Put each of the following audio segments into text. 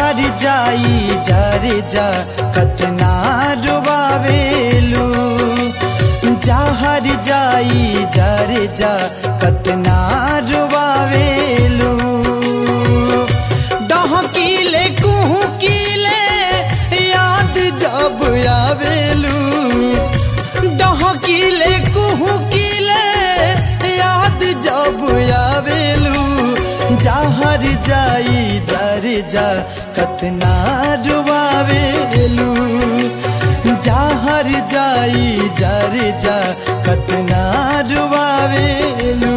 जहर जाई जर जा कतना रुबावेलू जहर जाई जर जा कतना रुबावेलू डहकीले कुहकीले याद जब आवेलू डहकीले कुहकीले याद जब आवेलू जहर जाई जर जा कतना रुबावेलू जहर जाई जर जा कतना रुबावेलू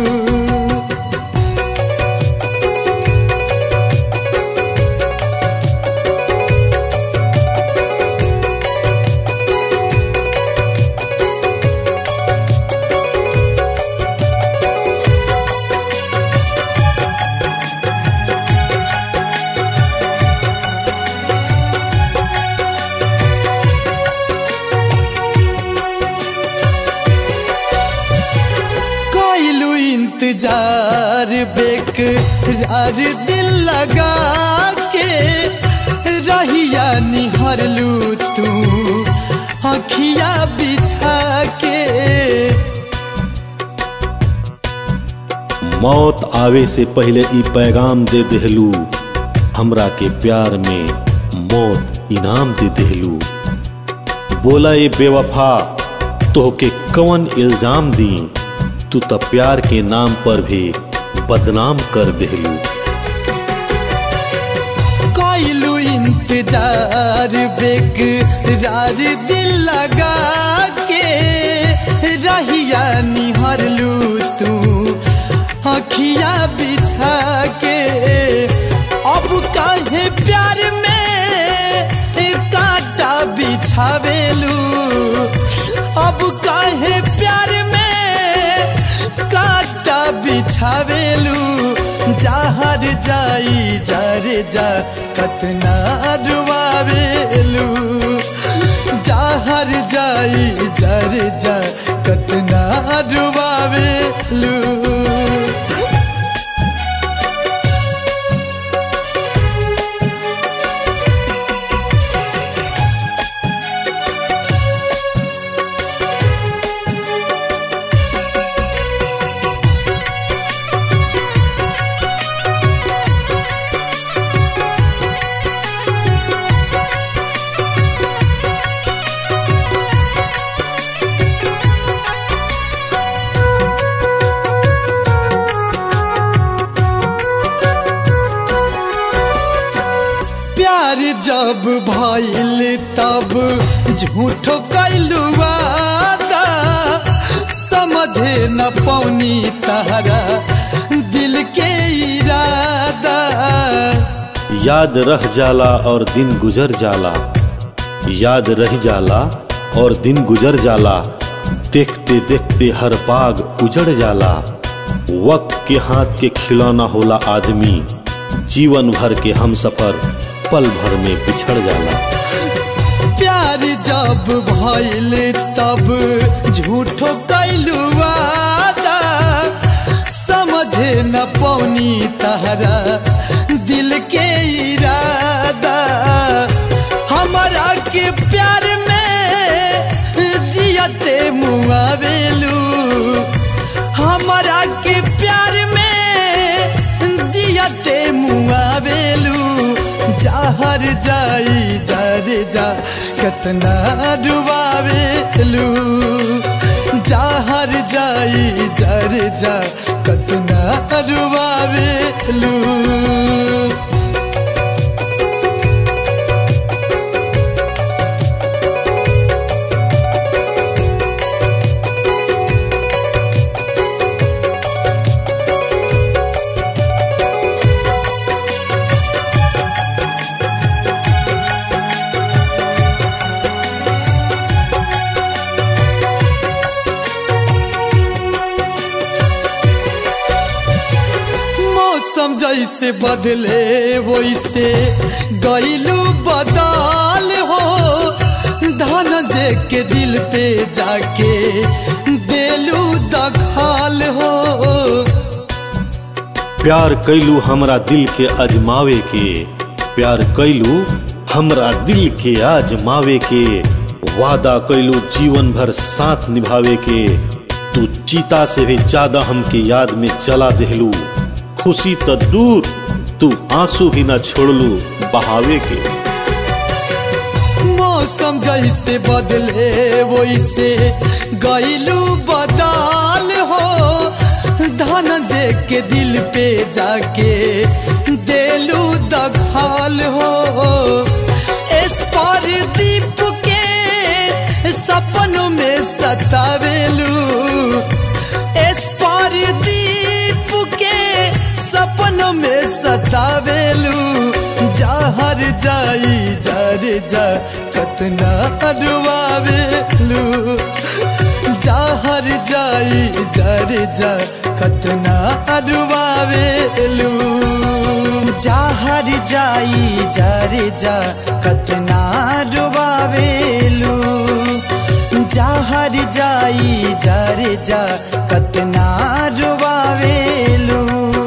कोइलू इंतजार बेकरार दिल लगा के रहिया निहरलू तू अखिया बिछा के मौत आवे से पहले ई पैगाम दे देहलू हमरा के प्यार में मौत इनाम दे देहलू बोला ये बेवफा तोहके कवन इल्जाम दी तू त प्यार के नाम पर भी बदनाम कर देहलू कोइलू इंतजार बेकरार दिल लगा के रहिया निहरलू तू अखिया बिछा के अब काहे प्यार में कांटा बिछावेलू अब काहे प्यार में कांटा बिछावेलू जहर जाई जर जा कतना रुआवेलू जहर जाई जर जा कतना रुआवेलू प्यार जब भइल तब झूठो कैलू वादा समझे न पौनी तारा दिल के इरादा याद रह जाला और दिन गुजर जाला याद रह जाला और दिन गुजर जाला देखते देखते हर बाग उजड़ जाला वक्त के हाथ के खिलौना होला आदमी जीवन भर के हम सफर पल भर में बिछड़ जाला प्यार जब भइल तब झूठो कैलू वादा समझे न पौनी तारा दिल के इरादा हमारा के प्यार में जियते मुआवेलू हमारा के प्यार में जियते मुआवेलू जहर जाई जर जा कतना डुबावेलू जहर जाई जर जा कतना डुबावेलू मौसम जैसे बदले वैसे गईलू बदल हो धन जे के दिल पे जाके देलू दखाल हो प्यार कैलू हमरा दिल के अजमावे के प्यार कैलू हमरा दिल के आजमावे के वादा कैलू जीवन भर साथ निभावे के तू चीता से भी ज्यादा हमके याद में चला देहलू खुशी त दूर तू आंसू भी ना छोड़लू बहावे के मौसम जैसे बदले वैसे गईलू बदाल हो धन जे के दिल पे जाके देलू दघाल हो इस पर दीप के सपनों में सतावेलू इस पर दीप के सपनों में सतावेलू जहर जाई जर जा कतना अडवावेलू जहर जाई जर जा कतना अडवावेलू जहर जाई जर जा कतना डुबावेलू जहर जाई जर जा कतना डुबावेलू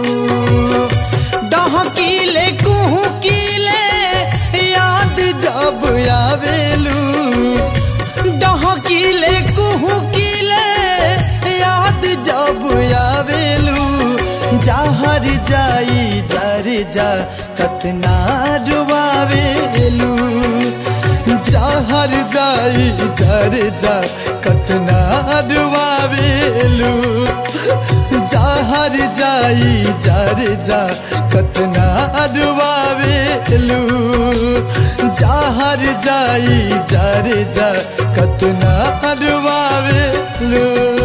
डहकीले कुहकीले याद जब आवेलू डहकीले कुहकीले याद जब आवेलू जहर जाई जर जा कतना डुबावेलू जहर जाई जर जा कतना डुबावेलू जहर जाई जर जा कतना डुबावेलू जहर जाई जर जा कतना डुबावेलू